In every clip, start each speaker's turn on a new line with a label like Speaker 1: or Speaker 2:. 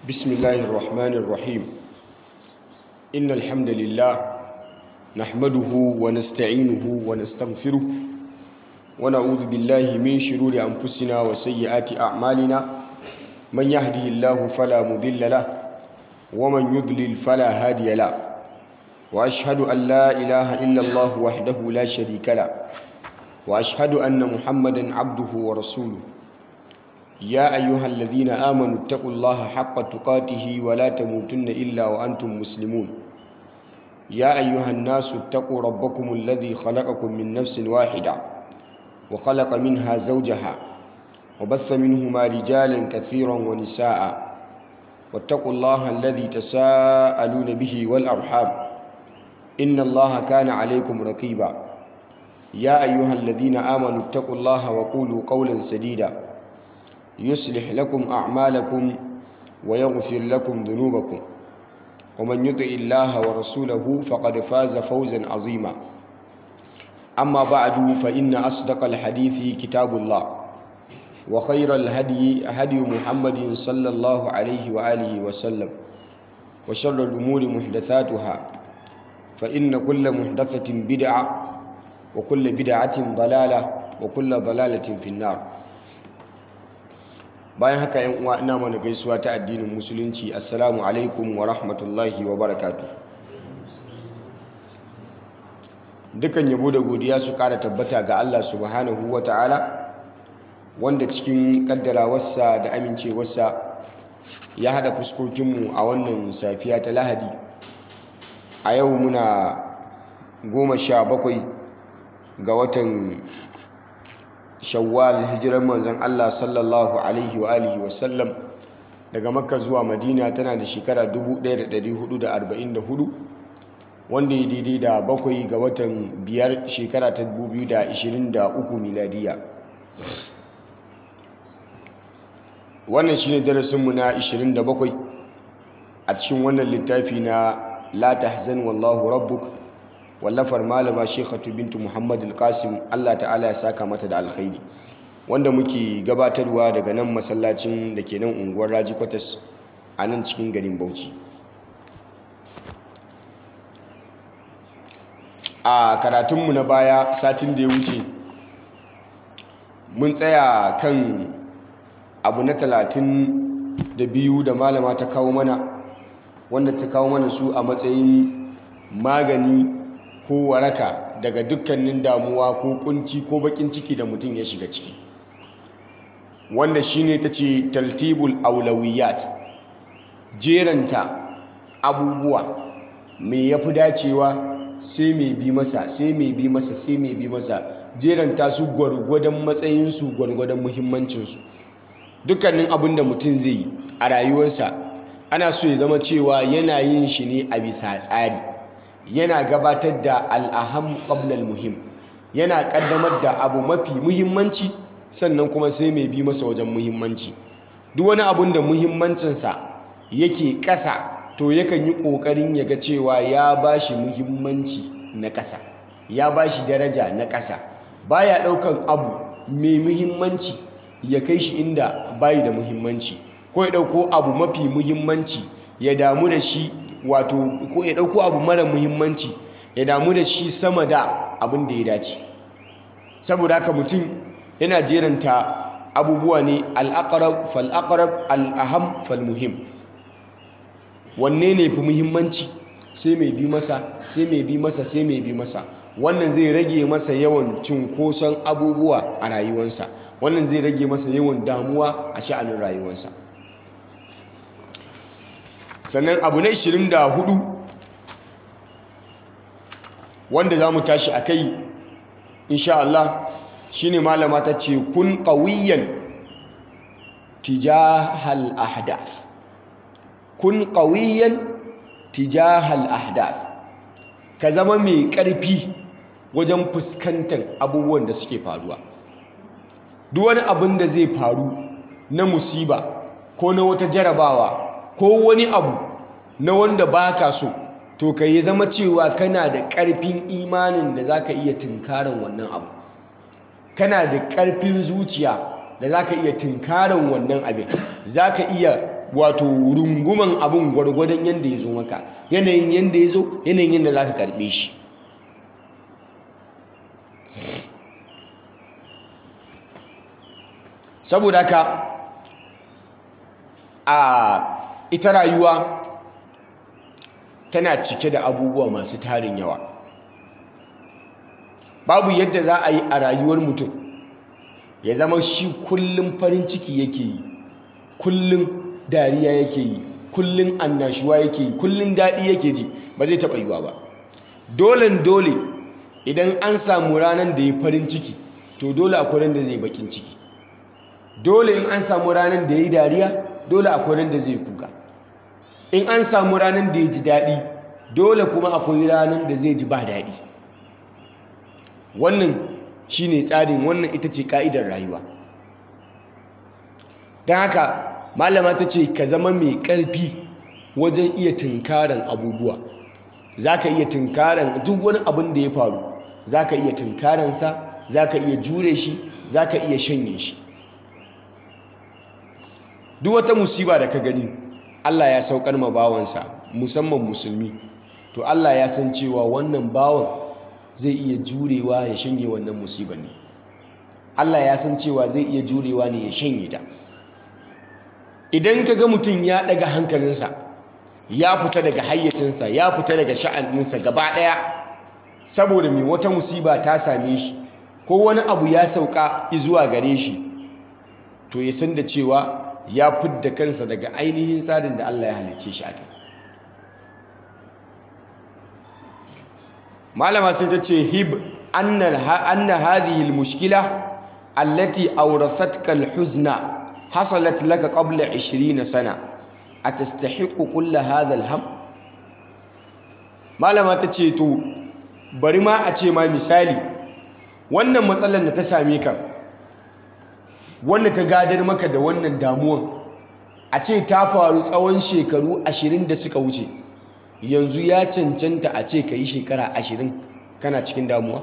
Speaker 1: بسم الله الرحمن الرحيم إن الحمد لله نحمده ونستعينه ونستغفره ونعوذ بالله من شرور أنفسنا وسيئات أعمالنا من يهده الله فلا مضل له ومن يضلل فلا هادي له وأشهد أن لا إله إلا الله وحده لا شريك له وأشهد أن محمدا عبده ورسوله يا أيها الذين آمنوا اتقوا الله حق تقاته ولا تموتن إلا وأنتم مسلمون يا أيها الناس اتقوا ربكم الذي خلقكم من نفس واحدة وخلق منها زوجها وبث منهما رجالا كثيرا ونساء واتقوا الله الذي تساءلون به والأرحام إن الله كان عليكم رقيبا يا أيها الذين آمنوا اتقوا الله وقولوا قولا سديدا يصلح لكم أعمالكم ويغفر لكم ذنوبكم ومن يطع الله ورسوله فقد فاز فوزا عظيما أما بعد فإن أصدق الحديث كتاب الله وخير الهدي هدي محمد صلى الله عليه وآله وسلم وشر الأمور محدثاتها فإن كل محدثة بدعة وكل بدعة ضلالة وكل ضلالة في النار bayan haka yan uwa ina mana gaisuwa ta addinin musulunci assalamu alaikum wa rahmatullahi wa barakatu dukan yabo da godiya su kara tabbata ga Allah subhanahu wa ta'ala wanda cikin kaddarawarsa da amincewarsa ya hada fuskokinmu a wannan safiya ta lahadi a yau muna goma sha bakwai ga watan shawwal hijirar manzon Allah sallallahu alaihi wa alihi wa sallam daga makka zuwa madina tana da shekara 1444 wanda ya daidai da bakwai ga watan biyar shekara ta 2023 miladiya wannan shine darasinmu na 27 a cikin wannan littafi na la tahzan wallahu rabbuk wallafar malama shekhatu bintu muhammad al-qasim allah ta'ala ya saka mata da alkhairi wanda muke gabatarwa daga nan masallacin da ke nan unguwar raji kwatas a nan cikin garin bauchi a karatunmu na baya satin da ya wuce mun tsaya kan abu na talatin da biyu da malama ta kawo mana wanda ta kawo mana su a matsayin magani ko waraka daga dukkanin damuwa ko kunci ko bakin ciki da mutum ya shiga ciki wanda shine ta ce taltibul aulawiyat jeranta abubuwa mai ya fi dacewa sai mai bi masa sai mai bi masa sai mai bi masa jeranta su gwargwadon matsayinsu gwargwadon muhimmancinsu dukkanin abin da mutum zai yi a rayuwarsa ana so ya zama cewa yana yin shi ne a bisa tsari yana gabatar da al'aham ƙablal muhim yana ƙaddamar da abu mafi muhimmanci sannan kuma sai mai bi masa wajen muhimmanci duk wani abun da muhimmancinsa yake ƙasa to yakan yi ƙoƙarin ya ga cewa ya ba shi muhimmanci na ƙasa ya ba shi daraja na ƙasa baya ɗaukan abu mai muhimmanci ya kai shi inda bayi da muhimmanci ko ya ɗauko abu mafi muhimmanci ya damu da shi wato ko ya ɗauko abu mara muhimmanci ya damu da shi sama da abin da ya dace saboda haka mutum yana jeranta abubuwa ne al'aqrab fal'aqrab al'aham falmuhim wanne ne fi muhimmanci sai mai bi masa sai mai bi masa sai mai bi masa wannan zai rage masa yawan cinkoson abubuwa a rayuwarsa wannan zai rage masa yawan damuwa a sha'anin rayuwarsa sannan abu na 24 wanda za mu tashi a kai insha Allah shi ne malama ta ce kun ƙawiyan tijahal ahdath kun ƙawiyan tijahal ahdath ka zama mai ƙarfi wajen fuskantar abubuwan da suke faruwa duk wani abin da zai faru na musiba ko na wata jarabawa ko wani abu na wanda ba ka so to ka yi zama cewa kana da ƙarfin imanin da za ka iya tunkarin wannan abu kana da ƙarfin zuciya da za ka iya tunkaran wannan abin za ka iya wato runguman abin gwargwadon yadda ya zo maka yanayin yadda ya zo yanayin yadda za ka karɓe shi saboda ka a ita rayuwa tana cike da abubuwa masu tarin yawa babu yadda za a yi a rayuwar mutum ya zama shi kullum farin ciki yake yi kullum dariya yake yi kullum annashuwa yake yi kullum daɗi yake ji ba zai taɓa yiwa ba dolen dole idan an samu ranar da ya farin ciki to dole akwai ran da zai bakin ciki dole in an samu ranar da ya yi dariya dole akwai ran da zai kuka in an samu ranar da ya ji daɗi dole kuma akwai ranar da zai ji ba daɗi wannan shine tsarin wannan ita ce ka'idar rayuwa don haka malama ta ce ka zama mai ƙarfi wajen iya tunkaran abubuwa za ka iya tunkaran duk wani abin da ya faru za ka iya tunkaransa za ka iya jure shi za ka iya shanye shi duk wata musiba da ka gani Allah ya saukar ma bawansa musamman musulmi to Allah ya san cewa wannan bawan zai iya jurewa ya shanye wannan musibar ne Allah ya san cewa zai iya jurewa ne ya shanye ta idan ka ga mutum ya daga hankalinsa ya fita daga hayyacinsa ya fita daga sha'aninsa gaba ɗaya saboda mai wata musiba ta same shi ko wani abu ya sauka zuwa gare shi to ya san da cewa ya fidda kansa daga ainihin tsarin da Allah ya halicce shi a kai malama sai ta ce hib anna hadhihi almushkila allati awrathatka alhuzna hasalat laka qabla 20 sana atastahiqu kull hadha alham malama ta ce to bari ma a ce ma misali wannan matsalar da ta same ka wanda ta gadar maka da wannan damuwan a ce ta faru tsawon shekaru ashirin da suka wuce yanzu ya cancanta a ce ka yi shekara ashirin kana cikin damuwa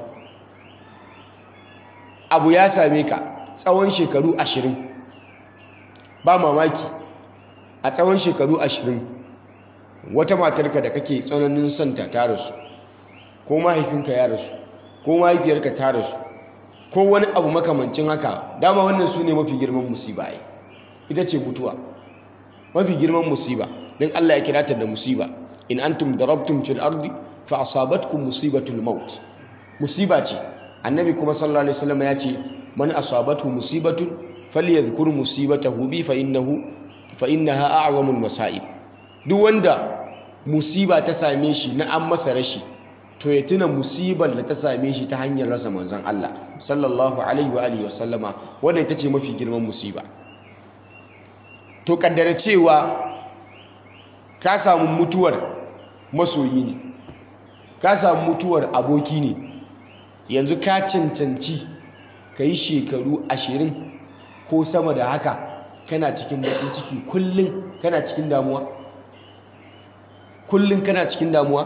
Speaker 1: abu ya same ka tsawon shekaru ashirin ba mamaki a tsawon shekaru ashirin wata matarka da kake tsananin santa ta rasu ko mahaifinka ya rasu ko mahaifiyarka ta rasu ko wani abu makamancin haka dama wannan su ne mafi girman musiba ai ita ce mutuwa mafi girman musiba don Allah ya kira ta da musiba in antum darabtum fil ardi fa asabatkum musibatul maut musiba ce annabi kuma sallallahu alaihi wasallam ya ce man asabatu musibatun falyadhkur musibatahu bi fa innahu fa innaha a'zamul masaib duk wanda musiba ta same shi na an masa rashi to ya tuna musibar da ta same shi ta hanyar rasa manzon Allah sallallahu alaihi wa alihi wasallama wanda ita ce mafi girman musiba to kaddara cewa ka samu mutuwar masoyi ne ka samu mutuwar aboki ne yanzu ka cancanci ka yi shekaru ashirin ko sama da haka kana cikin baƙin ciki kullum kana cikin damuwa kullum kana cikin damuwa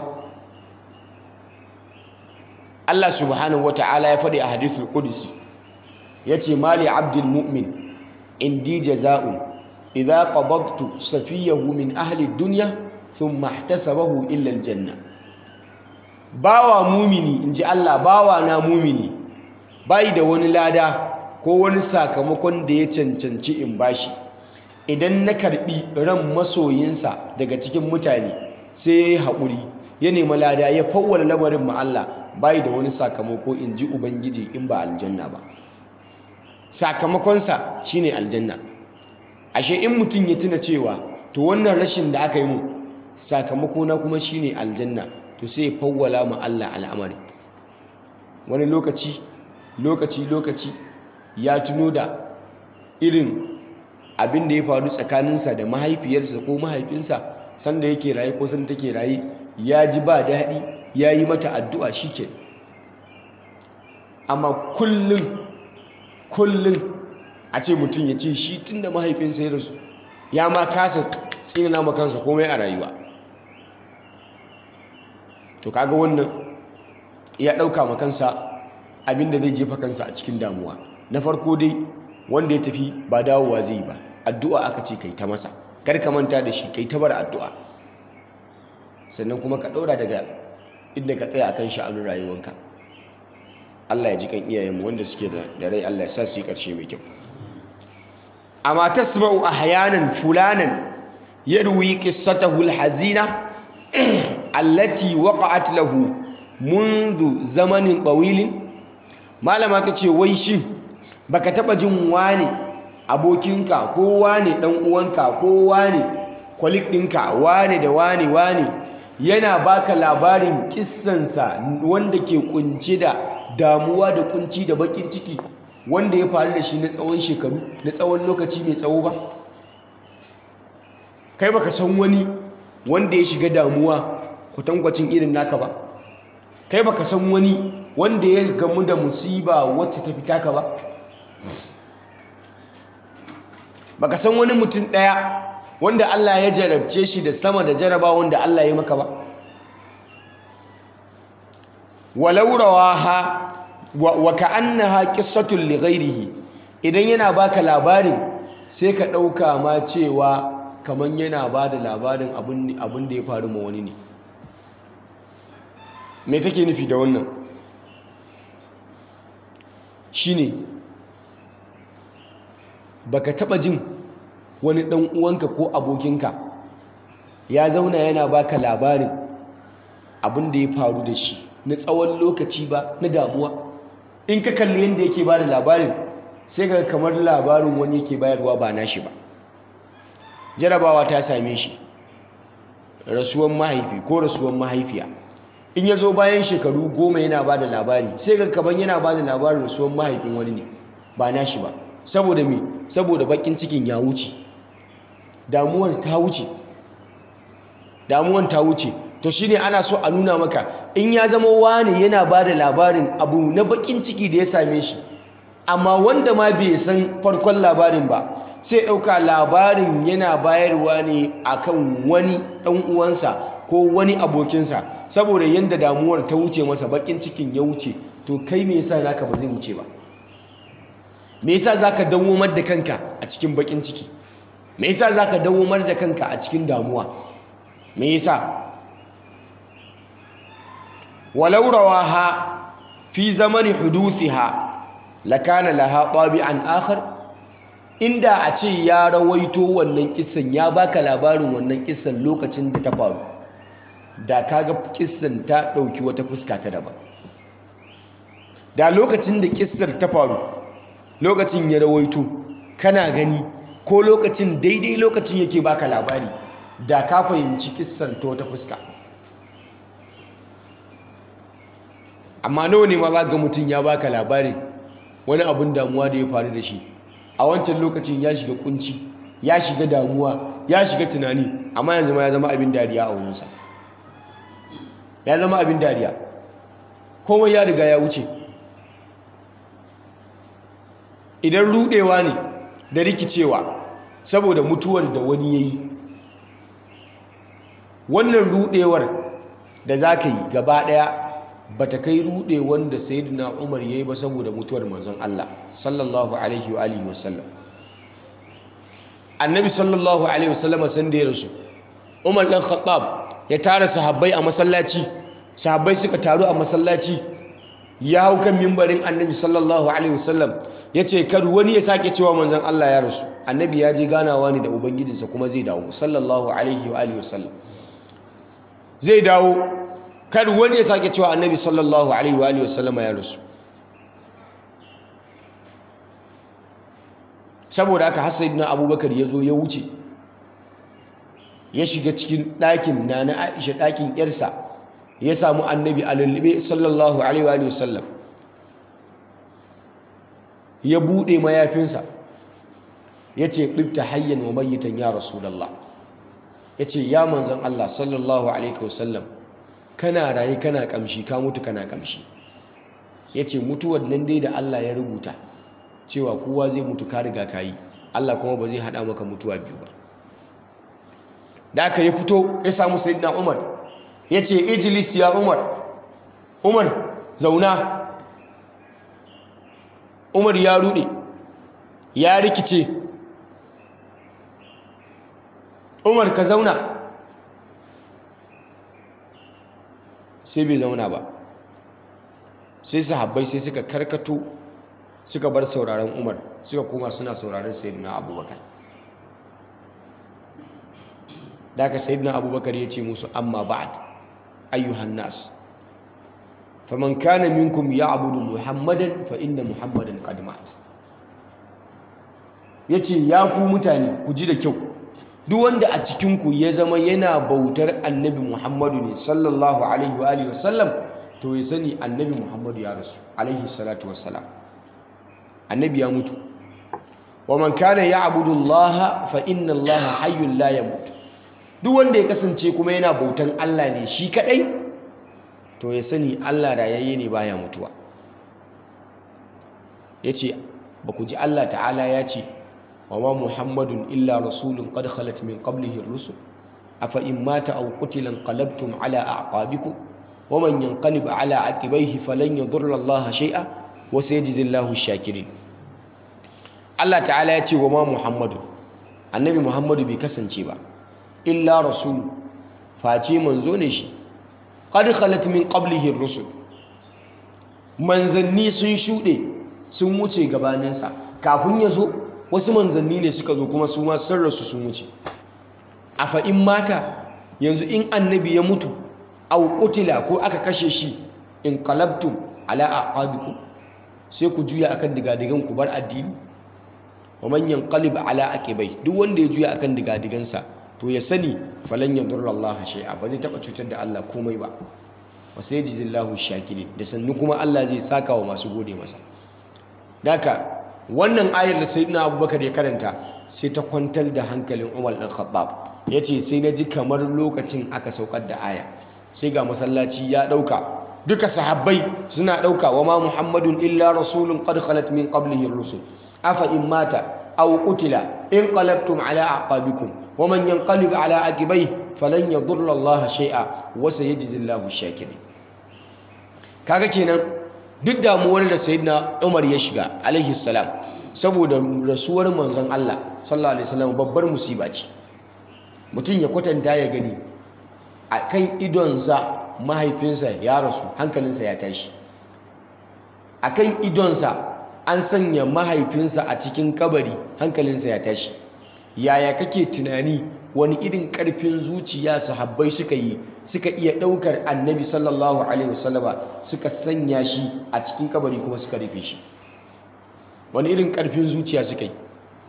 Speaker 1: Allah subhanahu wa ta'ala ya faɗi a hadithul qudsi yace mali abdul mu'min indi jaza'un idza qabadtu safiyahu min ahli dunya thumma ihtasabahu illa aljanna bawa mumini inji Allah bawa na mumini bai da wani lada ko wani sakamakon da ya cancanci in bashi idan na karbi ran masoyinsa daga cikin mutane sai ya yi haƙuri ya nemi lada ya fawwala lamarin ma Allah bai da wani sakamako in ji Ubangiji in ba aljanna ba sakamakonsa shine aljanna ashe in mutum ya tuna cewa to wannan rashin da aka yi mu sakamako na kuma shine aljanna to sai ya fawwala ma Allah al'amari wani lokaci lokaci lokaci ya tuno da irin abin da ya faru tsakaninsa da mahaifiyarsa ko mahaifinsa sanda yake raye ko sanda take raye ya ji ba daɗi ya yi mata addu'a shi ke amma kullum kullum a ce mutum ya ce shi tun da mahaifinsa ya rasu ya ma kasa tsinana makansa komai a rayuwa to kaga wannan ya ɗauka makansa abinda zai jefa kansa a cikin damuwa na farko dai wanda ya tafi ba dawowa zai ba addu'a aka ce kai ta masa kar ka manta da shi kai ta bar addu'a sannan kuma ka ɗaura daga inda ka tsaya akan sha'anin rayuwanka Allah ya ji kan iyayenmu wanda suke da rai Allah ya sa su yi ƙarshe mai kyau amma tasma'u ahyanan fulanan yarwi qissatahu alhazina allati waqa'at lahu منذ zamanin طويل malama tace wai shin baka taba jin wane abokinka ko wane dan uwanka ko wane kwalik ɗinka wane da wane wane yana baka labarin kissansa wanda ke kunce da damuwa da kunci da bakin ciki wanda ya faru da shi na tsawon shekaru na tsawon lokaci mai tsawo ba kai baka san wani wanda ya shiga damuwa kwatankwacin irin naka ba kai baka san wani wanda ya gamu da musiba wacce ta fita ka ba baka san wani mutum ɗaya wanda Allah ya jarabce shi da sama da jaraba wanda Allah ya maka ba walau rawaha wa ka'annaha qissatun li ghairihi idan yana baka labarin sai ka ɗauka ma cewa kaman yana ba da labarin abin da ya faru ma wani ne me take nufi da wannan shine baka taba jin wani dan uwanka ko abokinka ya zauna yana baka labarin abin da ya faru da shi na tsawon lokaci ba na damuwa in ka kalli yadda yake ba da labarin sai ga kamar labarin wani yake bayarwa ba nashi ba jarabawa ta same shi rasuwan mahaifi ko rasuwan mahaifiya in ya zo bayan shekaru goma yana ba da labari sai ga kaban yana ba da labarin rasuwan mahaifin wani ne ba nashi ba saboda me saboda bakin cikin ya wuce damuwar ta wuce damuwar ta wuce to shine ana so a nuna maka in ya zama wani yana ba da labarin abu na bakin ciki da ya same shi amma wanda ma bai san farkon labarin ba sai ɗauka labarin yana bayarwa ne akan wani ɗan uwansa ko wani abokinsa saboda yadda damuwar ta wuce masa bakin cikin ya wuce to kai me yasa naka ba zai wuce ba me yasa zaka dawomar da kanka a cikin bakin ciki me yasa zaka dawomar da kanka a cikin damuwa me yasa walau rawaha fi zamani huduthiha lakana laha tabi'an akhar inda a ce ya rawaito wannan kissan ya baka labarin wannan kissan lokacin da ta faru da kaga kissan ta dauki wata fuska ta daban da lokacin da kissar ta faru lokacin ya rawaito kana gani ko lokacin daidai lokacin yake baka labari da ka fahimci kissan ta wata fuska amma nawa ne ma za ga mutum ya baka labari wani abin damuwa da ya faru da shi a wancan lokacin ya shiga kunci ya shiga damuwa ya shiga tunani amma yanzu ma ya zama abin dariya a wurinsa ya zama abin dariya komai ya riga ya wuce idan rudewa ne da rikicewa saboda mutuwar da wani ya yi wannan rudewar da za ka yi gaba daya ba ta kai rudewar da sayyidina umar ya yi ba saboda mutuwar manzon Allah sallallahu alaihi wa alihi wasallam annabi sallallahu alaihi wasallam san da ya rasu umar dan khattab ya tara sahabbai a masallaci sahabbai suka taru a masallaci ya hau kan mimbarin annabi sallallahu alaihi wasallam ya ce kar wani ya sake cewa manzon Allah ya rasu annabi ya je ganawa ne da ubangijinsa kuma zai dawo sallallahu alaihi wa alihi wasallam zai dawo kar wani ya sake cewa annabi sallallahu alaihi wa alihi wasallam ya rasu saboda haka har sayyidina abubakar ya zo ya wuce ya shiga cikin ɗakin na na aisha ɗakin yarsa ya samu annabi a lullube sallallahu alaihi wa alihi wasallam ya buɗe mayafinsa ya ce ɗibta hayyan wa mayyitan ya rasulallah ya ce ya manzan Allah sallallahu alaihi wasallam kana raye kana ƙamshi ka mutu kana ƙamshi ya ce mutuwar nan dai da Allah ya rubuta cewa kowa zai mutu ka riga ka yi Allah kuma ba zai haɗa maka mutuwa biyu ba da aka ya fito ya samu sayyidina Umar ya ce ijilis ya Umar Umar zauna Umar ya rude ya rikice umar ka zauna sai bai zauna ba sai sahabbai sai suka karkato suka bar sauraron umar suka koma suna sauraron sayyidina abubakar da aka sayyidina abubakar ya ce musu amma ba'ad ayyuhan nas faman kana minkum ya'budu muhammadan fa inna muhammadan qad mat yace ya ku mutane ku ji da kyau duk wanda a cikin ku ya zama yana bautar annabi muhammadu ne sallallahu alaihi wa alihi wasallam to ya sani annabi muhammadu ya rasu alaihi salatu wassalam annabi ya mutu wa man kana ya'budu allaha fa inna allaha hayyun la yamut duk wanda ya kasance kuma yana bautan Allah ne shi kadai to ya sani Allah rayayye ne baya mutuwa yace ba ku ji Allah ta'ala ya ce wa ma muhammadun illa rasulun qad khalat min qablihi ar-rusul afa in mata aw qutila qalabtum ala a'qabikum wa man yanqalib ala aqibaihi falan yadurra Allah shay'a wa sayajzi Allahu ash-shakirin Allah ta'ala ya ce wa ma muhammadun annabi muhammadu bai kasance ba illa rasul face manzo ne shi qad khalat min qablihi ar-rusul manzanni sun shuɗe sun wuce gabaninsa kafin ya zo wasu manzanni ne suka zo kuma su ma sun rasu sun wuce afa in mata yanzu in annabi ya mutu aw qutila ko aka kashe shi in qalabtum ala aqabikum sai ku juya akan digadigan ku bar addini wa man yanqalib ala aqibai duk wanda ya juya akan digadigansa to ya sani falan yadurra Allah shay'a ba zai taba cutar da Allah komai ba wa sayajizillahu shakirin da sannu kuma Allah zai saka wa masu gode masa daka wannan ayar da sayyidina Abubakar ya karanta sai ta kwantar da hankalin Umar dan Khattab yace sai na ji kamar lokacin aka saukar da aya sai ga masallaci ya dauka duka sahabbai suna dauka wa ma Muhammadun illa rasulun qad khalat min qablihi ar-rusul afa in mata aw qutila in qalabtum ala aqabikum ومن ينقلب على عقبيه فلن يضر الله شيئا وسيجزي الله الشاكرين kaga kenan duk damuwar da sayyidina Umar ya shiga alaihi salam saboda rasuwar manzon Allah sallallahu alaihi wasallam babbar musiba ce mutum ya kwatanta ya gani akan idonsa mahaifinsa ya rasu hankalinsa ya tashi akan idonsa an sanya mahaifinsa a cikin kabari hankalinsa ya tashi yaya kake tunani wani irin karfin zuciya sahabbai suka yi suka iya daukar annabi sallallahu alaihi wasallama suka sanya shi a cikin kabari kuma suka rufe shi wani irin karfin zuciya suka yi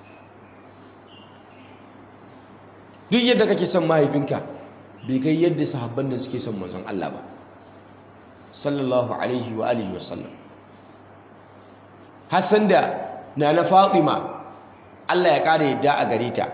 Speaker 1: duk yadda kake son mahaifinka bai kai yadda sahabban nan suke son manzon Allah ba sallallahu alaihi wa alihi wasallam Hassan da na na Fatima Allah ya ƙara yadda a gare ta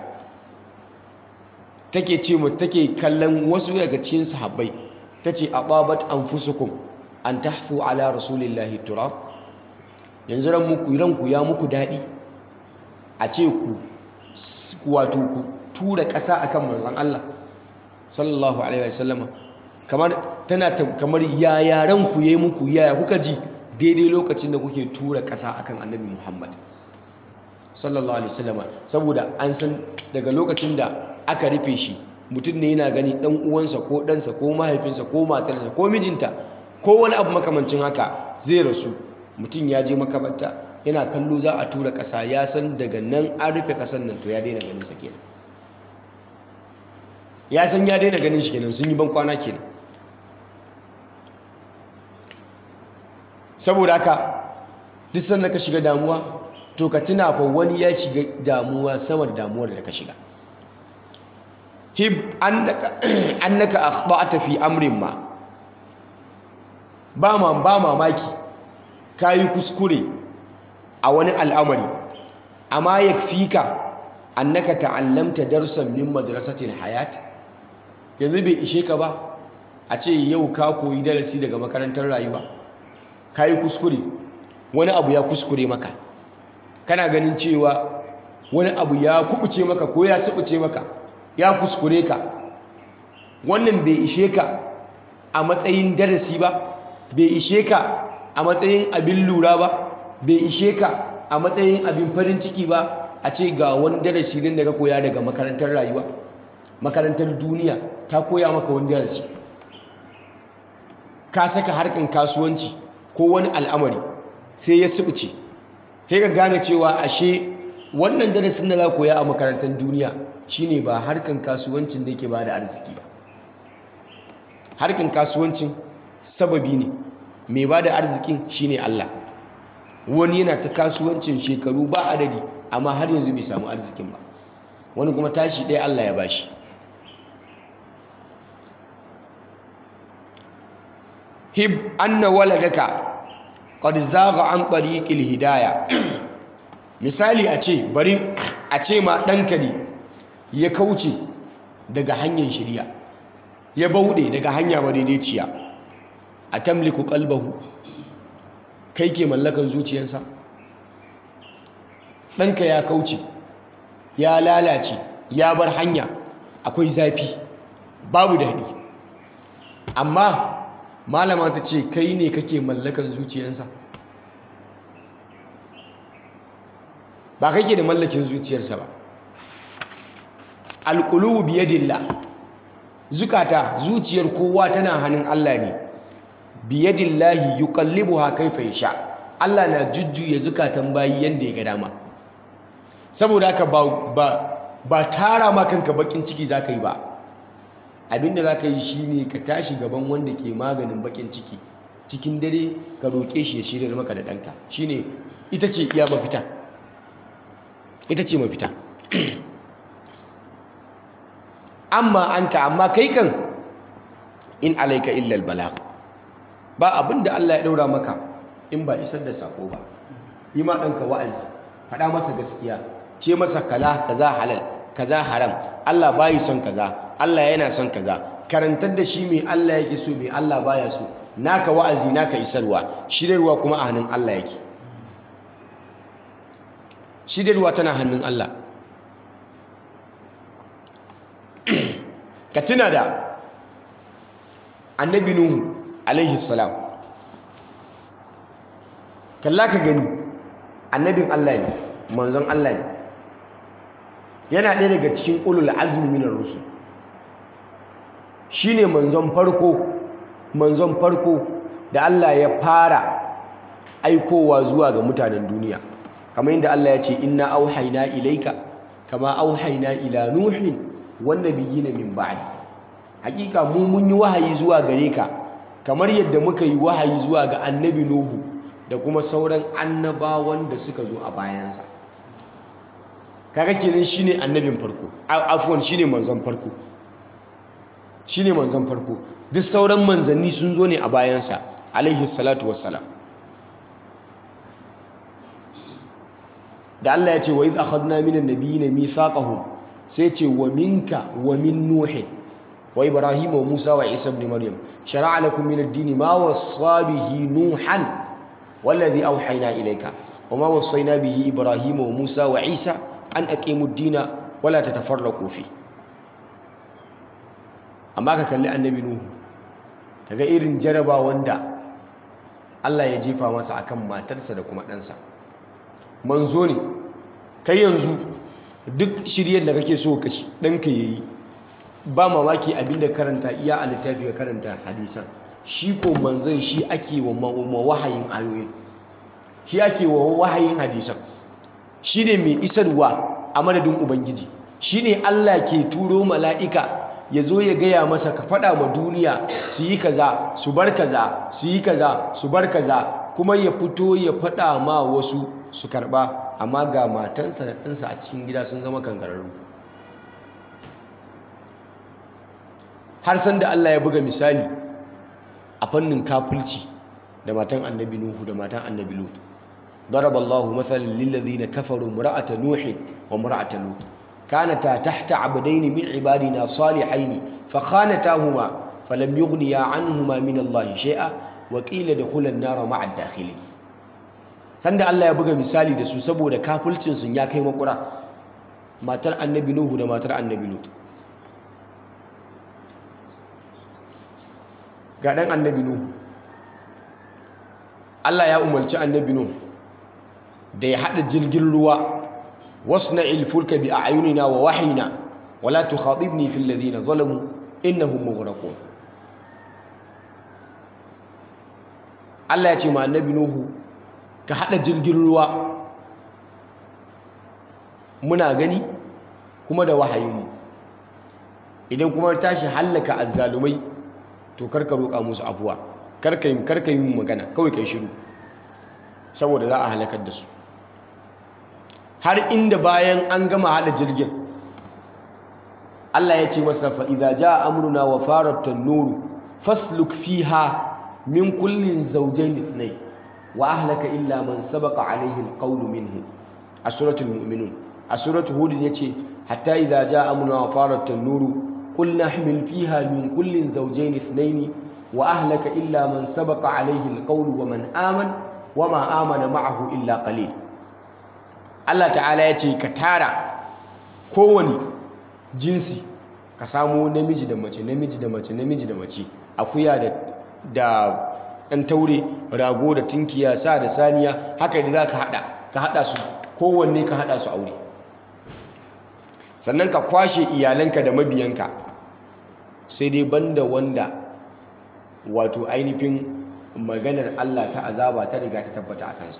Speaker 1: take ce mu take kallon wasu daga cikin sahabbai tace aqabat anfusukum an tahfu ala rasulillahi turab yanzu ran muku ranku ya muku dadi a ce ku wato ku tura ƙasa akan manzon Allah sallallahu alaihi wasallam kamar tana kamar ya yaran ku yayi muku yaya kuka ji daidai lokacin da kuke tura ƙasa akan annabi Muhammad sallallahu alaihi wasallam saboda an san daga lokacin da aka rufe shi mutum ne yana gani dan uwansa ko ɗansa ko mahaifinsa ko matarsa ko mijinta ko wani abu makamancin haka zai rasu mutum ya je makabarta yana kallo za a tura ƙasa ya san daga nan an rufe ƙasar nan to ya daina ganin sa kenan ya san ya daina ganin shi kenan sun yi ban kwana kenan saboda haka duk sanda ka shiga damuwa to ka tuna fa wani ya shiga damuwa sama da damuwar da ka shiga hib annaka annaka akhta'ta fi amrin ma ba ma ba mamaki kayi kuskure a wani al'amari amma yakfika annaka ta'allamta darsan min madrasatil hayat yanzu bai ishe ka ba a ce yau ka koyi darasi daga makarantar rayuwa kayi kuskure wani abu ya kuskure maka kana ganin cewa wani abu ya kubuce maka ko ya subuce maka ya kuskure ka wannan bai ishe ka a matsayin darasi ba bai ishe ka a matsayin abin lura ba bai ishe ka a a matsayin abin farin ciki ba a ce ga wani darasi din da ka koya daga makarantar rayuwa makarantar duniya ta koya maka wani darasi ka saka harkan kasuwanci ko wani al'amari sai ya subuce sai ka gane cewa ashe wannan darasin da za koya a makarantar duniya shine ba harkan kasuwancin da yake ba da arziki ba harkan kasuwancin sababi ne mai ba da arzikin shine Allah wani yana ta kasuwancin shekaru ba adadi amma har yanzu bai samu arzikin ba wani kuma tashi ɗaya Allah ya bashi hib anna waladaka qad zaga an tariqil hidaya misali a ce bari a ce ma ɗanka ne ya kauce daga hanyar shirya ya bauɗe daga hanya madaidaiciya a tamliku kalbahu kai ke mallakan zuciyarsa ɗanka ya kauce ya lalace ya bar hanya akwai zafi babu daɗi amma malama ta ce kai ne kake mallakan zuciyarsa ba kake da mallakin zuciyarsa ba alƙulubu biyadillah zukata zuciyar kowa tana hannun Allah ne biyadillahi yuqallibuha kaifa yasha Allah na jujjuya zukatan bayi yanda ya ga dama saboda haka ba ba ba tara ma kanka bakin ciki zaka yi ba abinda zaka yi shine ka tashi gaban wanda ke maganin bakin ciki cikin dare ka roke shi ya shirya maka da danka shine ita ce iya mafita ita ce mafita amma anta amma kai kan in alaika illa albalagh ba abinda Allah ya daura maka in ba isar da sako ba yi ma danka wa'azi faɗa masa gaskiya ce masa kaza kaza halal kaza haram Allah bayi son kaza Allah yana son kaza karantar da shi mai Allah yake so mai Allah baya so naka wa'azi naka isarwa shirarwa kuma a hannun Allah yake shirarwa tana hannun Allah ka tuna da annabi nuhu alaihi salam kalla ka gani annabin Allah ne manzon Allah ne yana ɗaya daga cikin ulul azmi minar rusul shine manzon farko manzon farko da Allah ya fara aikowa zuwa ga mutanen duniya kamar yadda Allah ya ce inna auhayna ilaika kama auhayna ila nuhin wan nabiyina min ba'di hakika mu mun yi wahayi zuwa gare ka kamar yadda muka yi wahayi zuwa ga annabi nuhu da kuma sauran annabawan da suka zo a bayansa kaga kenan shine annabin farko afwan shine manzon farko shine manzon farko duk sauran manzanni sun zo ne a bayansa alaihi salatu wassalam da Allah ya ce wa idh akhadna minan nabiyina mithaqahum sai ce wa minka wa min nuh wa ibrahim wa musa wa isa ibn maryam shar'a lakum min ad-din ma wassa bihi nuhan والذي أوحينا إليك وما وصينا به إبراهيم وموسى وعيسى أن أقيموا الدين ولا تتفرقوا فيه amma ka kalli annabi nuhu kaga irin jaraba wanda Allah ya jefa masa akan matarsa da kuma ɗansa manzo ne kai yanzu duk shiryar da kake so ka ɗanka ya yi ba mamaki abinda karanta iya a littafi ka karanta hadisan shi ko manzon shi ake wa wahayin ayoyin shi ake wa wahayin hadisan shi ne mai isarwa a madadin ubangiji shi ne Allah ke turo mala'ika ya zo ya gaya masa ka faɗa ma duniya su yi kaza su bar kaza su yi kaza su bar kaza kuma ya fito ya faɗa ma wasu su karɓa amma ga matansa da ɗansa a cikin gida sun zama kangararru har san da Allah ya buga misali a fannin kafulci da matan annabi Nuhu da matan annabi Lut ضرب الله مثلا للذين كفروا امرأة نوح وامرأة لوط كانتا تحت عبدين من عبادنا صالحين فخانتاهما فلم يغنيا عنهما من الله شيئا وقيل دخل النار مع الداخلين sanda Allah ya buga misali da su saboda kafulcin sun ya kai makura matar annabi Nuhu da matar annabi Lut ga dan annabi Nuhu Allah ya umarci annabi Nuhu da ya hada jirgin ruwa wasna'il fulka bi a'yunina wa wahyina wala tukhatibni fil ladina zalamu innahum mughraqun Allah ya ce ma annabi Nuhu ka hada jirgin ruwa muna gani kuma da wahayinmu idan kuma tashi hallaka azzalumai to karka roƙa musu afuwa karka yi karka yi magana kawai kai shiru saboda za a halakar da su har inda bayan an gama hada jirgin Allah ya ce masa fa idza jaa amruna wa farat an-nur fasluk fiha min kullin zawjayn ithnayn wa ahlaka illa man sabaqa alayhi al-qawl minhu a suratul mu'minun a suratul hud yace hatta idza jaa amruna wa farat an-nur qul nahmil fiha min kullin zawjayn ithnayn wa ahlaka illa man sabaqa alayhi al-qawl wa man amana wa ma amana ma'ahu illa qalil Allah ta'ala ya ce ka tara kowane jinsi ka samu namiji da mace namiji da mace namiji da mace akuya da da ɗan taure rago da tinkiya sa da saniya haka da za ka haɗa ka haɗa su kowanne ka haɗa su aure sannan ka kwashe iyalanka da mabiyanka sai dai banda wanda wato ainihin maganar Allah ta azaba ta riga ta tabbata a kansa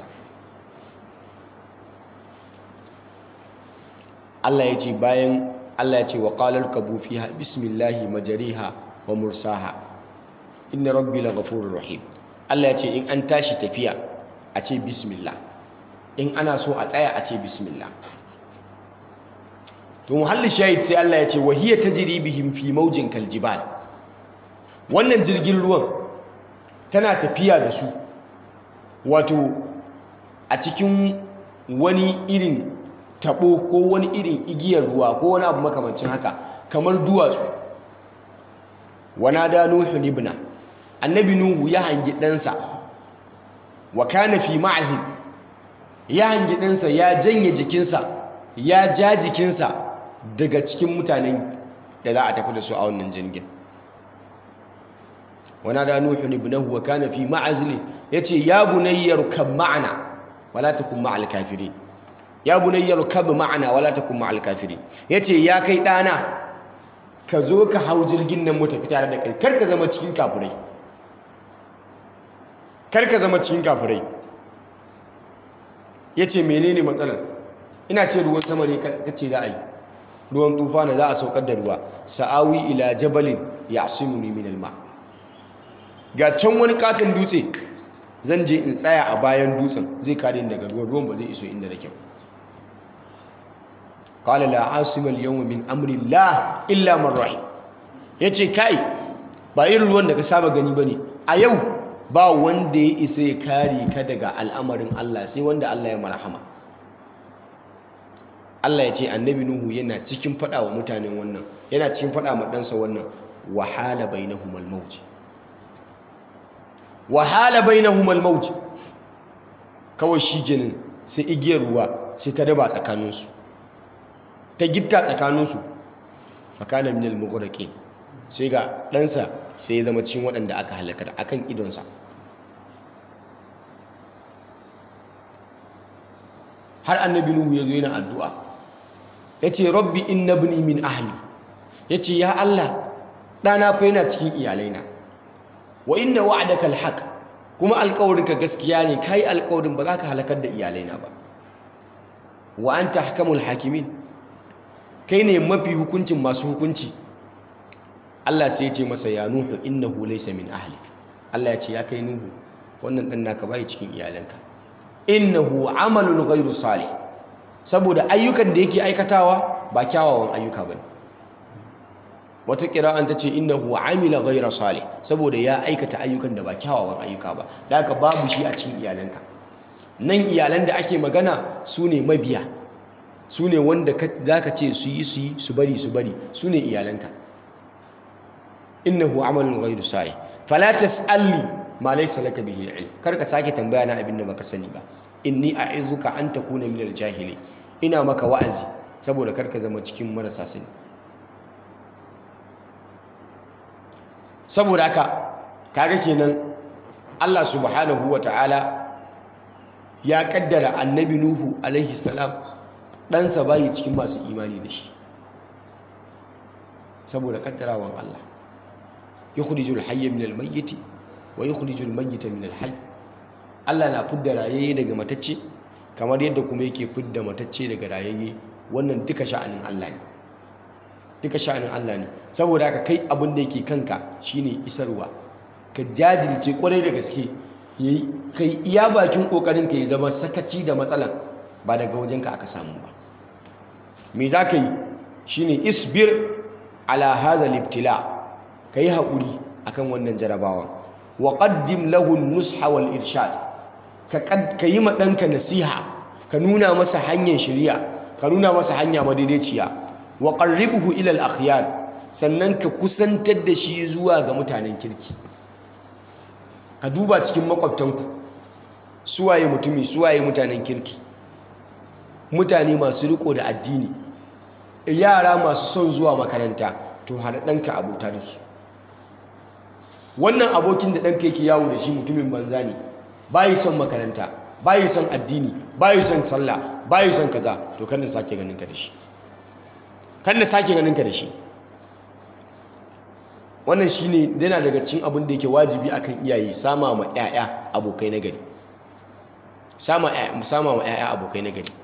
Speaker 1: Allah ya ce bayan Allah ya ce wa qalar kabu fiha bismillahi majariha wa mursaha inna rabbi laghafurur rahim Allah ya ce in an tashi tafiya a ce bismillah in ana so a tsaya a ce bismillah to muhalli shahid sai Allah ya ce wa hiya tajri bihim fi mawjin kaljibal wannan jirgin ruwan tana tafiya da su wato a cikin wani irin tabo ko wani irin igiyar ruwa ko wani abu makamancin haka kamar duwatsu wana da nuhu ibna annabi nuhu ya hangi ɗansa wa kana fi ma'azin ya hangi ɗansa ya janye jikinsa ya ja jikinsa daga cikin mutanen da za a tafi da su a wannan jirgin wana da nuhu ibnahu wa kana fi ma'azin yace ya bunayyar kan ma'ana wala takun ma'al kafirin ya bunayyar kab ma'ana wala takun ma'al kafirin yace ya kai dana ka zo ka hau jirgin nan mu tafi tare da kai kar ka zama cikin kafirai kar ka zama cikin kafirai yace menene matsalar ina ce ruwan sama ne kace za a yi ruwan tufa na za a saukar da ruwa sa'awi ila jabalin ya'simuni min alma ga can wani katon dutse zan je in tsaya a bayan dutsen zai kare ni daga ruwan ruwan ba zai iso inda nake ba qala la asima al-yawma min amri Allah illa man rahim yace kai ba irin ruwan da ka saba gani bane a yau ba wanda ya isa ya kare ka daga al'amarin Allah sai wanda Allah ya marhama Allah ya ce annabi Nuhu yana cikin fada wa mutanen wannan yana cikin fada ma ɗansa wannan wahala bainahumul mawj wahala bainahumul mawj kawai shi kenan sai igiyar ruwa sai ta daba tsakaninsu ta gitta tsakaninsu fakana minal mughraqin sai ga ɗansa sai ya zama cikin waɗanda aka halaka akan idonsa har annabi nuhu ya zo yana addu'a ya ce rabbi inna ibni min ahli ya ce ya Allah ɗana fa yana cikin iyalaina wa inna wa'adaka alhaq kuma alƙawarinka gaskiya ne kai alƙawarin ba za ka halakar da iyalaina ba wa anta ahkamul hakimin kai ne mafi hukuncin masu hukunci Allah sai ya ce masa ya nuhu innahu laysa min ahlik Allah ya ce ya kai nuhu wannan dan naka bai cikin iyalanka innahu amalun ghairu salih saboda ayyukan da yake aikatawa ba kyawawan ayyuka bane wata kira'an ta ce innahu amila ghairu salih saboda ya aikata ayyukan da ba kyawawan ayyuka ba da haka babu shi a cikin iyalanka nan iyalan da ake magana su ne mabiya su ne wanda za ka ce su yi su yi su bari su bari su ne iyalanka innahu amalun ghairu salih fala tas'alni ma laysa laka bihi ilm kar ka sake tambaya na abin da baka sani ba inni a'izuka an takuna minal jahili ina maka wa'azi saboda kar ka zama cikin marasa sani saboda haka kaga kenan Allah subhanahu wata'ala ya kaddara annabi nuhu alaihi salam ɗansa bayi cikin masu imani da shi saboda kaddarawan Allah yukhrijul hayya minal mayyiti wa yukhrijul mayyita minal hayy Allah na fidda rayayye daga matacce kamar yadda kuma yake fidda matacce daga rayayye wannan duka sha'anin Allah ne duka sha'anin Allah ne saboda haka kai abin da yake kanka shine isarwa ka jajirce kwarai da gaske kai iya bakin kokarin ka ya zama sakaci da matsalan ba daga wajenka aka samu ba me za ka yi shine isbir ala hadha libtila kai haƙuri akan wannan jarabawan wa qaddim lahu an-nusha wal irshad ka yi ma ɗanka nasiha ka nuna masa hanyar shirya ka nuna masa hanya madaidaiciya wa qarribhu ila al-akhyar sannan ka kusantar da shi zuwa ga mutanen kirki ka duba cikin makwabtanku suwaye mutumi suwaye mutanen kirki mutane masu riko da addini yara masu son zuwa makaranta to har ɗanka abota da su wannan abokin da ɗanka yake yawo da shi mutumin banza ne bayi son makaranta bayi son addini bayi son sallah bayi son kaza to kan da sake ganin ka da shi kan da sake ganin ka da shi wannan shine yana daga cikin abin da yake wajibi akan iyaye sama ma ƴaƴa abokai na gari sama sama ma ƴaƴa abokai na gari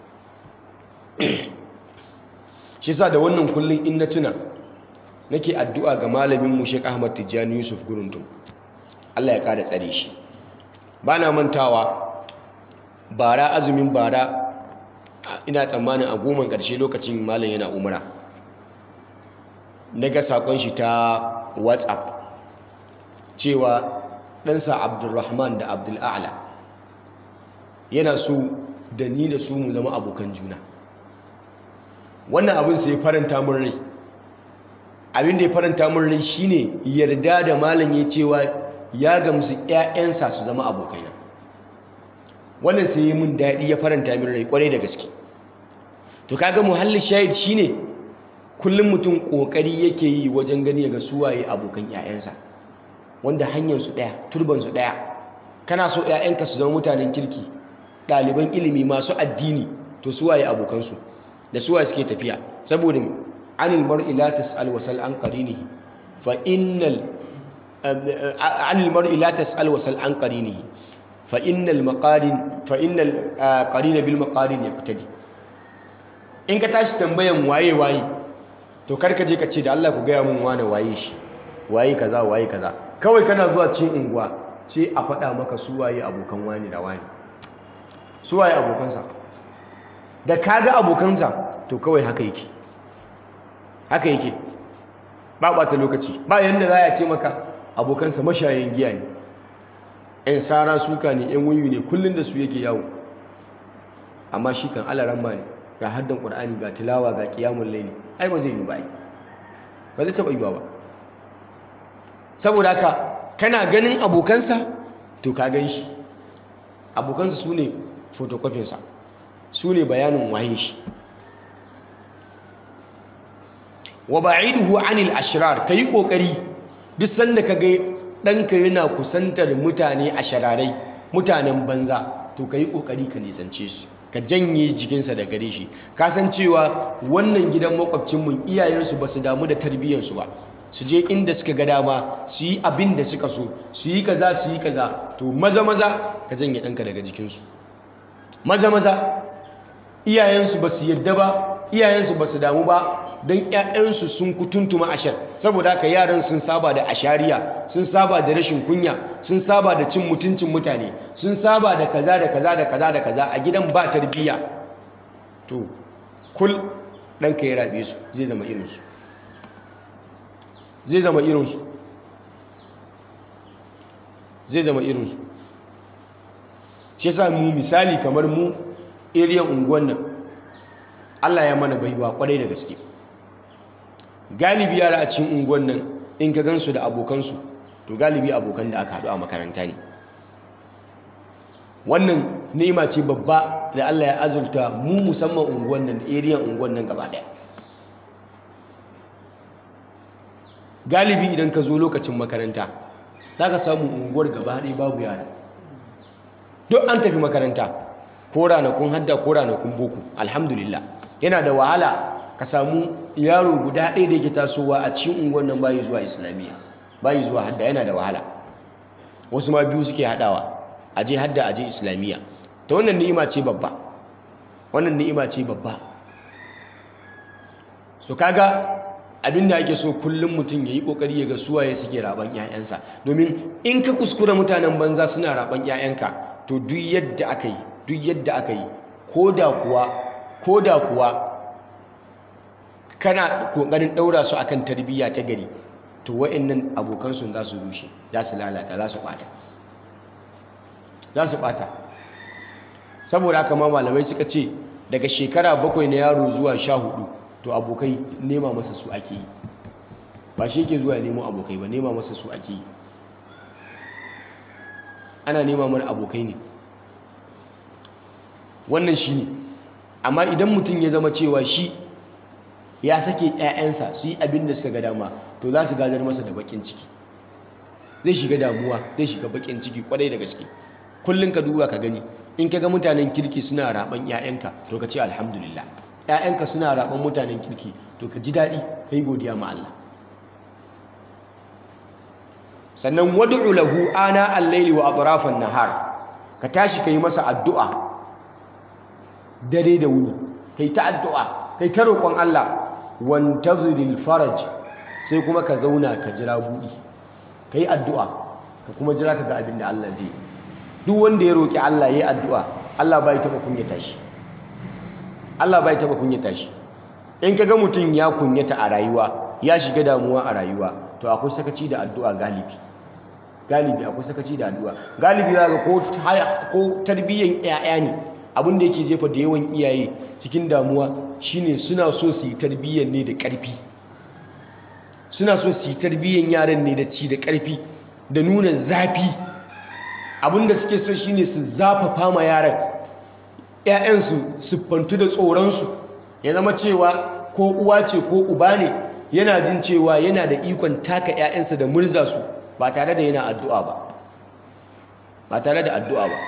Speaker 1: shi yasa da wannan kullun in na tuna nake addu'a ga malamin mu Sheikh Ahmad Tijjani Yusuf Guruntum Allah ya kada tsare shi bana mantawa bara azumin bara ina tsammanin a goma ƙarshe lokacin malam yana umara na ga saƙon shi ta whatsapp cewa ɗansa abdulrahman da abdul'ala yana so da ni da su mu zama abokan juna wannan abin sai faranta mun rai abin da ya faranta mun rai shine yarda da malam ya cewa ya gamsu 'ya'yansa su zama abokaina wannan sai yi mun daɗi ya faranta min rai kwarai da gaske to kaga muhallin shahid shine kullum mutum kokari yake yi wajen gani ga suwaye abokan 'ya'yansa wanda hanyar su ɗaya turban su ɗaya kana so 'ya'yanka su zama mutanen kirki ɗaliban ilimi masu addini to suwaye abokansu da suwaye suke tafiya saboda anil mar'i la tas'al wasal an qarinihi fa innal anil mar'i la tas'al wasal an qarinihi fa innal maqarin fa innal qarina bil maqarin yaqtadi in ka tashi tambayan waye waye to karka je ka ce da Allah ku gaya mun wane waye shi waye kaza waye kaza kawai kana zuwa cikin unguwa sai a faɗa maka su waye abokan wani da wani su waye abokansa da kaga abokansa to kawai haka yake haka yake ba ɓata lokaci ba yanda za a ce maka abokansa mashayin giya ne ‘yan sara suka ne ‘yan wuyu ne kullum da su yake yawo amma shi kan alaran ne ga haddan ƙur'ani ga tilawa ga ƙiyamun laili ai ba zai yi ba ba zai taɓa yi ba saboda haka kana ganin abokansa to ka gan shi abokansa su ne fotokofinsa su ne bayanin waye shi wa ba'iduhu anil ashrar ka yi ƙoƙari duk sanda ka ga ɗanka yana kusantar mutane a shararai mutanen banza to ka yi ƙoƙari ka nisance su ka janye jikinsa da gare shi ka san cewa wannan gidan makwabcinmu iyayensu ba su damu da tarbiyyarsu ba su je inda suka ga dama su yi abin da suka so su yi kaza su yi kaza to maza maza ka janye ɗanka daga jikinsu maza maza iyayensu ba su yadda ba iyayensu ba su damu ba don ‘ya'yansu sun kutuntuma ashar saboda haka yaran sun saba da ashariya sun saba da rashin kunya sun saba da cin mutuncin mutane sun saba da kaza da kaza da kaza da kaza a gidan ba tarbiyya to kul ɗanka ya rabe su zai zama irinsu zai zama irinsu zai zama irinsu shi sa mu misali kamar mu iriyan unguwan nan Allah ya mana baiwa kwarai da gaske galibi yara a cikin unguwan nan in ka gansu da abokansu to galibi abokan da aka haɗu a makaranta ne wannan ni'ima ce babba da Allah ya azurta mu musamman unguwan nan da area unguwan nan gaba ɗaya galibi idan ka zo lokacin makaranta za ka samu unguwar gaba ɗaya babu yara duk an tafi makaranta ko ranakun hadda ko ranakun boko alhamdulillah yana da wahala ka samu yaro guda ɗaya da yake tasowa a cikin unguwar nan bayi zuwa islamiyya bayi zuwa hadda yana da wahala wasu ma biyu suke haɗawa aje hadda aje islamiyya ta wannan ni'ima ce babba wannan ni'ima ce babba so kaga abinda ake so kullum mutum ya yi ƙoƙari ya ga suwaye suke raban 'ya'yansa domin in ka kuskura mutanen banza suna raban 'ya'yanka to duk yadda aka yi duk yadda aka yi ko da kuwa ko da kuwa kana ƙoƙarin ɗaura su akan tarbiyya ta gari to wa'annan abokansu za su rushe za su lalata za su ɓata za su ɓata saboda haka ma malamai suka ce daga shekara bakwai na yaro zuwa sha hudu to abokai nema masa su ake yi ba shi ke zuwa nemo abokai ba nema masa su ake yi ana nema mana abokai ne wannan shi ne amma idan mutum ya zama cewa shi ya sake 'ya'yansa su yi abin da suka ga dama to za su gadar masa da bakin ciki zai shiga damuwa zai shiga bakin ciki kwarai da gaske kullum ka duba ka gani in ka ga mutanen kirki suna raban 'ya'yanka to ka ce alhamdulillah 'ya'yanka suna raban mutanen kirki to ka ji daɗi ka yi godiya ma Allah sannan wad'u lahu ana al-layli wa atrafan nahar ka tashi kai masa addu'a dare da wuni kai ta addu'a kai ta roƙon Allah wantaziril faraj sai kuma ka zauna ka jira buɗi kai addu'a ka kuma jira ka ga abin da Allah zai duk wanda ya roƙi Allah yayi addu'a Allah bai taɓa kunyata shi Allah bai taɓa kunyata shi in kaga mutum ya kunyata a rayuwa ya shiga damuwa a rayuwa to akwai sakaci da addu'a galibi galibi akwai sakaci da addu'a galibi za ga ko tarbiyyan 'ya'ya ne abin da yake jefa da yawan iyaye cikin damuwa shine suna so su yi tarbiyyan ne da ƙarfi suna so su yi tarbiyyan yaran ne da ci da ƙarfi da nuna zafi abin da suke so shine su zafafa ma yaran 'ya'yansu siffantu da tsoronsu ya zama cewa ko uwa ce ko uba ne yana jin cewa yana da ikon taka 'ya'yansa da murza su ba tare da yana addu'a ba ba tare da addu'a ba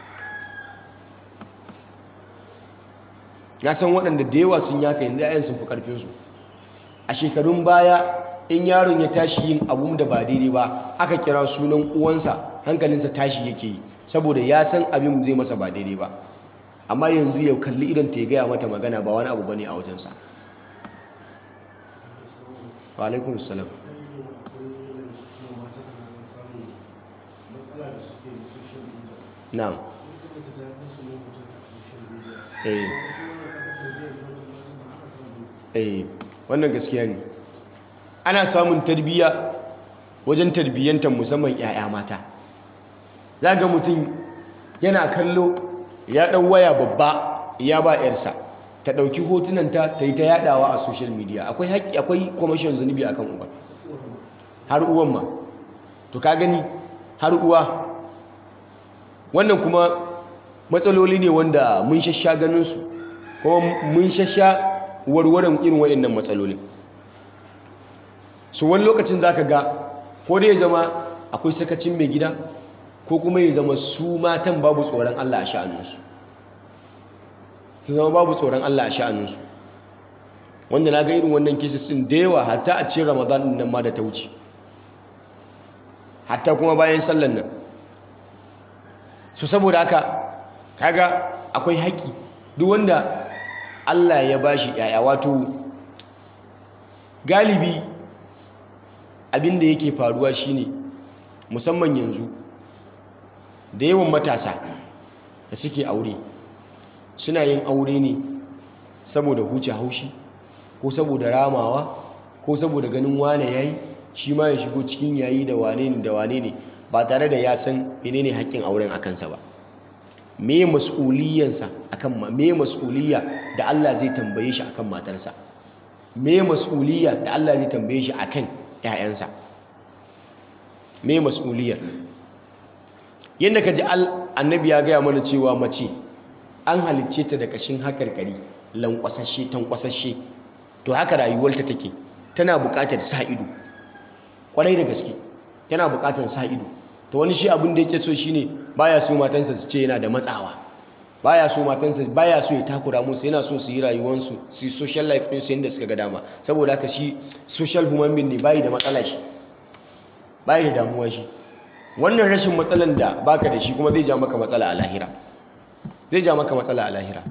Speaker 1: na san waɗanda da yawa sun yaka yanzu 'ya'yan sun fi ƙarfinsu a shekarun baya in yaron ya tashi yin abun da ba daidai ba aka kira sunan uwansa hankalinsa tashi yake yi saboda ya san abin zai masa ba daidai ba amma yanzu ya kalli idan ta gaya mata magana ba wani abu bane a wajensa wa alaikun salam na'am eh eh wannan gaskiya ne ana samun tarbiyya wajen tarbiyyantar musamman 'ya'ya mata za ga mutum yana kallo ya ɗau waya babba ya ba 'yarsa ta ɗauki hotunanta ta yi ta yaɗawa a social media akwai haƙƙi akwai kwamashin zunubi akan uba har uwan ma to ka gani har uwa wannan kuma matsaloli ne wanda mun shasha ganinsu kuma mun shasha warwaran irin waɗannan matsalolin su wani lokacin za ka ga ko dai ya zama akwai sakacin mai gida ko kuma ya zama su matan babu tsoron Allah a sha'aninsu su zama babu tsoron Allah a sha'aninsu wanda na ga irin wannan kisisin da yawa hatta a cikin ramadan nan ma da ta wuce hatta kuma bayan sallan nan su saboda haka kaga akwai haƙƙi duk wanda Allah ya bashi yaya wato galibi abin da yake faruwa shine musamman yanzu da yawan matasa da suke aure suna yin aure ne saboda huce haushi ko saboda ramawa ko saboda ganin wane yayi shi ma ya shigo cikin yayi da wane ne da wane ne ba tare da ya san menene haƙƙin auren a kansa ba me mas'uliyansa akan ma me mas'uliya da Allah zai tambaye shi akan matarsa me mas'uliya da Allah zai tambaye shi akan ƴaƴansa me mas'uliyar yadda ka ji annabi ya gaya mana cewa mace an halicce ta da kashin hakarkari lankwasashe tankwasashe to haka rayuwarta take tana buƙatar sa ido kwarai da gaske tana buƙatar sa ido to wani shi abin da yake so shine baya so matansa su ce yana da matsawa baya so matansa baya so ya takura musu yana so su yi rayuwansu su yi social life ɗinsu yadda suka ga dama saboda haka shi social human being ne bayi da matsala shi bayi da damuwa shi wannan rashin matsalan da baka da shi kuma zai ja maka matsala a lahira zai ja maka matsala a lahira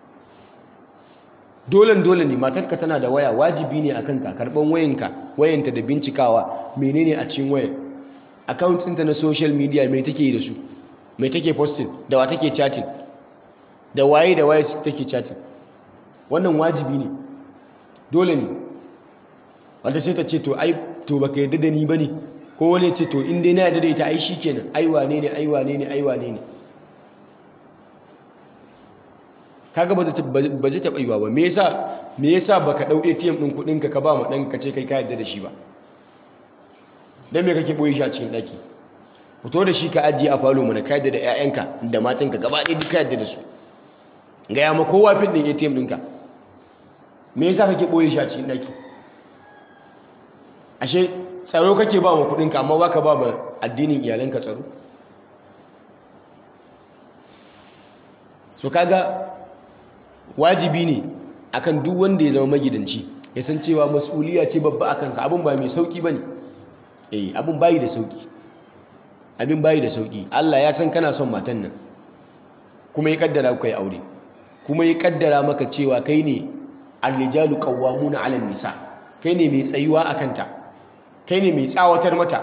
Speaker 1: dolen dole ne matarka tana da waya wajibi ne akan ka karban wayanka wayanta da bincikawa menene a cikin wayar account ɗinta na social media mai take yi da su mai take posting da wa take chatting da waye da waye take chatting wannan wajibi ne dole ne wanda sai ta ce to ai to baka yarda da ni bane ko wani ce to in dai na yarda da ita ai shikenan ai wane ne ai wane ne ai wane ne kaga ba ba zai taɓa yiwa ba me yasa me yasa baka ɗau ATM ɗin kuɗin ka ka ba ma ɗan ka ce kai ka yarda da shi ba dan me kake boye shi a cikin ɗaki fito da shi ka ajiye a falo mana ka yarda da ƴaƴanka da matanka gaba ɗaya duka yarda da su gaya ma kowa fin ɗin ATM ɗinka me yasa kake boye shi a cikin ɗaki ashe tsaro kake ba ma kuɗinka amma baka ba ma addinin iyalanka tsaro so kaga wajibi ne akan duk wanda ya zama magidanci ya san cewa mas'uliya ce babba a kansa abin ba mai sauki ba ne eh abin bayi da sauki abin bayi da sauki Allah ya san kana son matan nan kuma ya kaddara ku yi aure kuma ya kaddara maka cewa kai ne ar-rijalu qawwamuna 'ala nisa kai ne mai tsayuwa a kanta kai ne mai tsawatar mata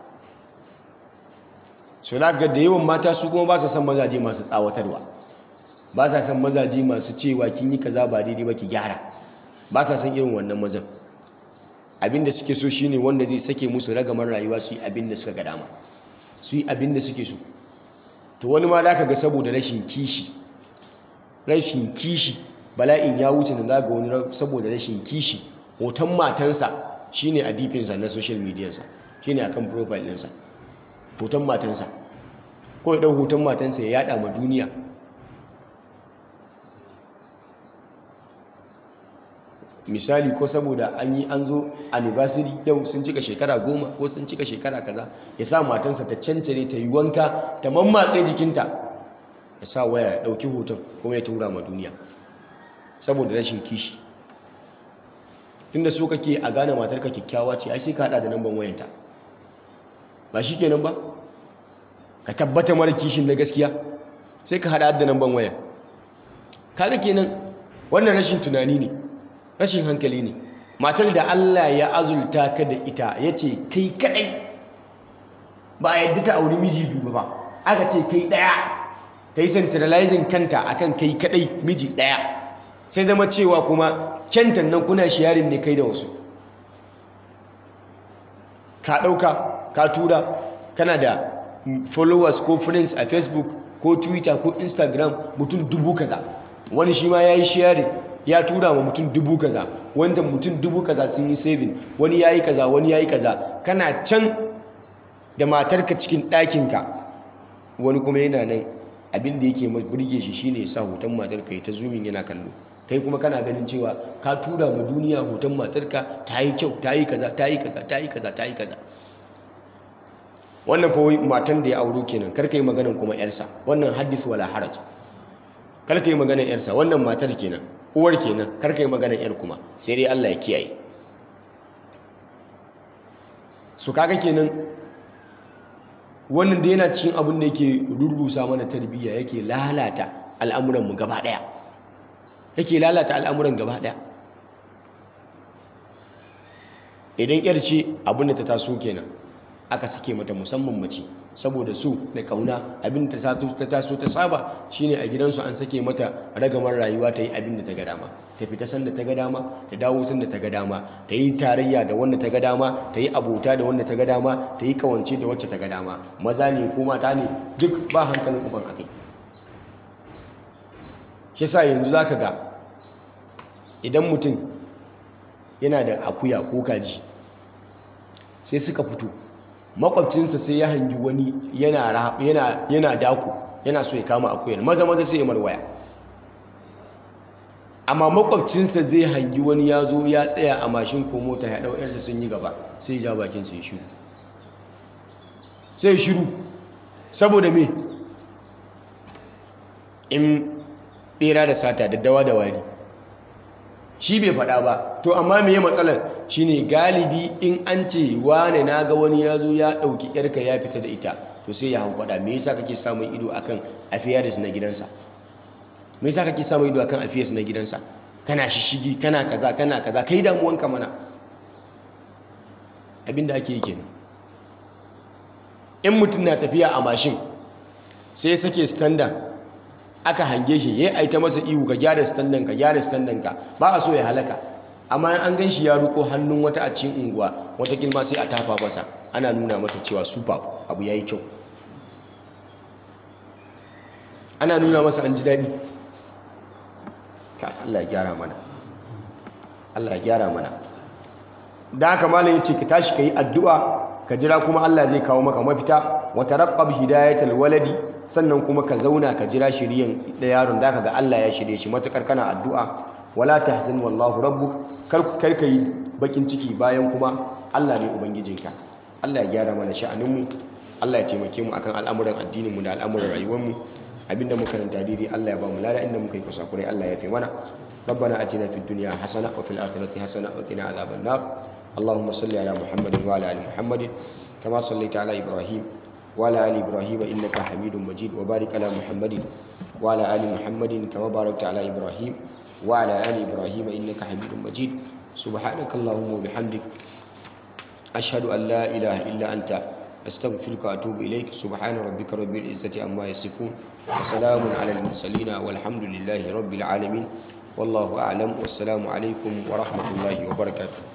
Speaker 1: so ga da yawan mata su kuma ba su san mazaje masu tsawatarwa ba sa san mazaje masu cewa kin yi kaza ba daidai ba ki gyara ba sa san irin wannan mazan abinda suke so shine wanda zai sake musu ragamar rayuwa su yi abinda suka ga dama su yi abinda suke so to wani ma zaka ga saboda rashin kishi rashin kishi bala'in ya wuce da zaga wani saboda rashin kishi hoton matansa shine a difinsa na social media sa shine akan profile ɗinsa hoton matansa ko ya ɗau hoton matansa ya yada ma duniya misali ko saboda an yi an zo anniversary yau sun cika shekara goma ko sun cika shekara kaza ya sa matansa ta cancare ta yi wanka ta mammatse jikinta ya sa waya ya ɗauki hoton kuma ya tura ma duniya saboda rashin kishi tunda so kake a gane matarka kyakkyawa ce ai sai ka hada da namban wayanta ba shi kenan ba ka tabbata mara kishin na gaskiya sai ka hada da namban waya kaga kenan wannan rashin tunani ne rashin hankali ne matar da Allah ya azulta ka da ita ya ce kai kadai ba a yadda ta auri miji biyu ba aka ce kai daya ta yi centralizing kanta akan kai kadai miji daya sai zama cewa kuma kyantan nan kuna sharing ne kai da wasu ka dauka ka tura kana da followers ko friends a facebook ko twitter ko instagram mutum dubu kaza wani shi ma ya yi sharing ya tura ma mutum dubu kaza wanda mutum dubu kaza sun yi saving wani ya yi kaza wani ya yi kaza kana can da matarka cikin ɗakinka wani kuma yana nan abin da yake burge shi shine ya sa hoton matarka ya ta zumin yana kallo kai kuma kana ganin cewa ka tura ma duniya hoton matarka ta yi kyau ta yi kaza ta yi kaza ta yi kaza ta yi kaza wannan fa matan da ya auro kenan kar ka yi maganan kuma yarsa wannan hadith wala haraj kar ka yi maganan yarsa wannan matar kenan uwar kenan kar ka yi maganan yar kuma sai dai Allah ya kiyaye su kaga kenan wannan da yana cikin abin da yake rurrusa mana tarbiyya yake lalata al'amuranmu gaba daya yake lalata al'amuran gaba daya idan yar ce abin da ta taso kenan aka sake mata musamman mace saboda su da kauna abin da ta taso ta saba shine a gidansu an sake mata ragamar rayuwa ta yi abin da ta ga dama ta fita sanda ta ga dama ta dawo sanda ta ga dama ta yi tarayya da wanda ta ga dama ta yi abota da wanda ta ga dama ta yi kawance da wacce ta ga dama maza ne ko mata ne duk ba hankalin uban akai shi sa yanzu zaka ga idan mutum yana da akuya ko kaji sai suka fito makwabcinsa sai ya hangi wani yana daku yana so ya kama akuyar maza maza sai ya marwaya amma makwabcinsa zai hangi wani ya zo ya tsaya a mashin ko mota ya ɗau yarsa sun yi gaba sai ja bakin sai shiru sai shiru saboda me in bera da sata daddawa da wari shi bai faɗa ba to amma me matsalar shine galibi in an ce wane na ga wani ya zo ya ɗauki yarka ya fita da ita to sai ya hankwada me yasa kake samun ido akan affairs na gidansa me yasa kake samun ido akan affairs na gidansa kana shishigi kana kaza kana kaza kai damuwanka mana abinda ake yi kenan in mutum na tafiya a mashin sai ya sake standard aka hange shi ya aita masa ihu ka gyara standard ka gyara standard ka ba a so ya halaka amma an gan shi ya ruko hannun wata a cikin unguwa wata kilma sai a tafa masa ana nuna masa cewa super abu yayi kyau ana nuna masa an ji daɗi Allah ya gyara mana Allah ya gyara mana da haka malam yace ka tashi kai addu'a ka jira kuma Allah zai kawo maka mafita wa taraqqab hidayatal waladi sannan kuma ka zauna ka jira shiriyan da yaron da ga Allah ya shirye shi matakar kana addu'a wala tahzan wallahu rabbuk kar kar kai bakin ciki bayan kuma Allah ne ubangijinka Allah ya gyara mana sha'anin mu Allah ya taimake mu akan al'amuran addinin mu da al'amuran rayuwar mu abinda muka ranta daidai Allah ya ba mu lada inda muka yi kusakurai Allah ya fi mana ربنا اتنا في الدنيا حسنه وفي الاخره حسنه وقنا عذاب النار اللهم صل على محمد وعلى ال محمد كما صليت على ابراهيم وعلى ال ابراهيم انك حميد مجيد وبارك على محمد وعلى ال محمد كما باركت على ابراهيم وعلى ال ابراهيم انك حميد مجيد سبحانك اللهم وبحمدك اشهد ان لا اله الا انت أستغفرك وأتوب إليك سبحان ربك رب العزة عما يصفون وسلام على المرسلين والحمد لله رب العالمين والله أعلم والسلام عليكم ورحمة الله وبركاته